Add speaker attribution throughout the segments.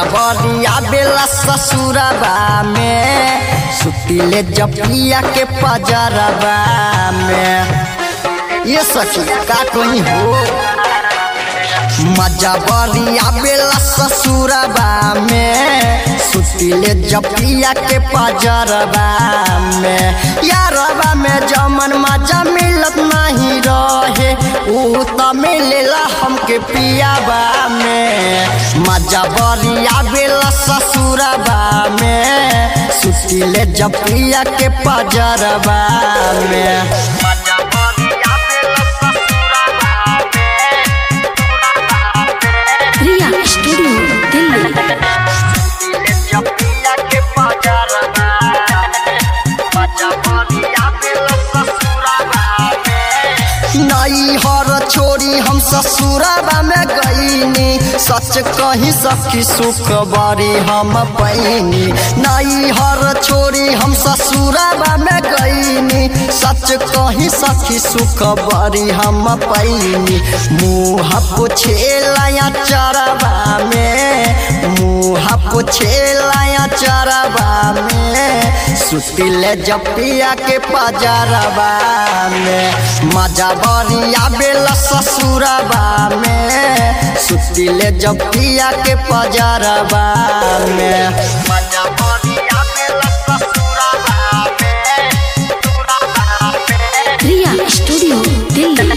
Speaker 1: मजा बरिया बेला ससुरबा में सुतिले जपिया के पजरबा में ये सखी का कोई हो मजा बरिया बेला ससुरबा में सुतिले जपिया के पजरबा में यारबा में जमन मजा मिलत नहीं रहे ऊ त मिलेला हमके पियाबा में मजा बरिया बेला ससुरबा में सुतिले जपिया के पजरबा में मजा बरिया बेला ससुरबा में
Speaker 2: प्रिया स्टूडियो दिल्ली
Speaker 1: जपिया के पजरबा मजा बरिया बेला ससुरबा नई हर छोरी हम ससुरबा में गईनी सच कही सखी सुख बरी हम पैनी नई हर छोरी हम ससुरबा में गईनी सच कही सखी सुख बरी हम पैनी मुँह पुछेला चरबा में मुँह पुछेला चरबा में सुतिले जपिया के पजरबा में मजा बरिया बेला ससुरबा में सुतिले जपिया के पजरबा में मजा बरिया बेला ससुरबा में
Speaker 2: प्रिया स्टूडियो दिल्ली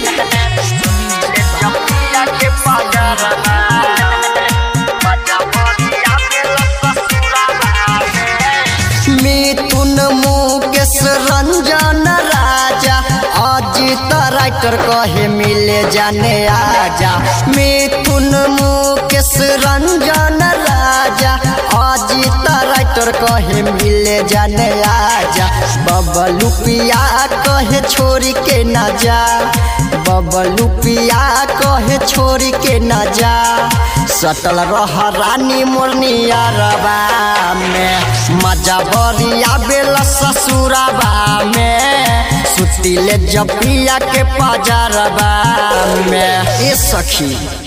Speaker 1: जपिया के पजरबा मजा बरिया बेला ससुरबा मिथुन मुकेश रंजन राजा अजित राइटर कहे मिले जाने आजा मिथुन मुकेश रंजन राजा अजित राइटर कहे मिले जाने आजा बबलू पिया कहे छोरी के न जा बबलू पिया कहे छोरी के न जा सटल रह रानी मोरनिया रबा में मजा बरिया बेला ससुरबा में सुतिले जपिया के पजरबा में ए सखी